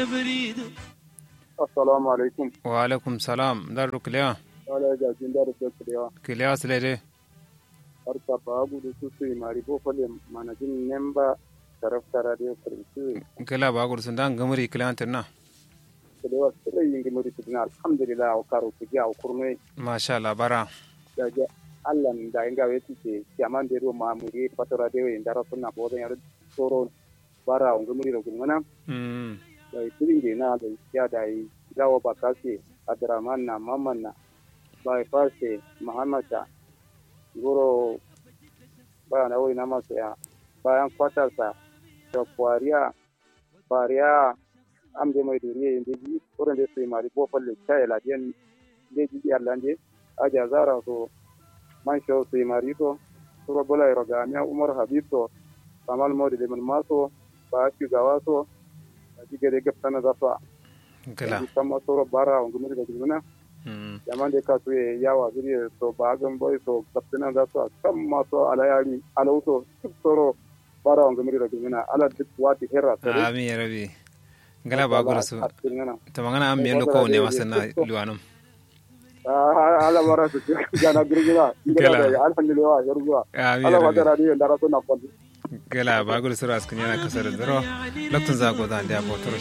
assalamu alaikum wa alaikum salam daru kiliya wala ga jin da da kurewa kiliya silede har ka ba gu da su su mari bo fale manajin nemba taraftara da kursu kila ba gur sun dan gamuri kiliya tinna kurewa sai yin gimuri tudina alhamdulillah wa karo ku ja kurme masha Allah bara da ja Allah da inga weti ke kiaman de ro ma muri patara de yin dara sunna bodan yar soro bara on gimuri ro gumana mm da tirin de na da ya da yi dawo ba kase adraman na mamman na bai farse muhammada goro bayan na wuri na masu ya bayan kwatarsa da kwariya kwariya am de mai duriye yin deji wurin da su yi mari bofal da kyaye ladiyan deji biyar lande a jazara so man shau su yi mari to sura bula ya rogamiya umar habib to kamal modi da maso ba shugawa so a jigare gaftana zafa kila kama sura bara wa gumuri da gumuna mm yaman da ka suye yawa zuriya so ba gan boy so kaptina da so kam ma so alayari alauto duk soro bara on gamiri da gimina ala duk wati herra so amin ya rabi ngala ba gur su ta magana am yello ko ne masana luwanum ala bara su jana girgira Kela. ngala da alhamdulillah yarjuwa amin ala ya wata rabi radio ndara so na kwalli gala ba gur su ras kunya kasar daro loktun za go dan da bo toro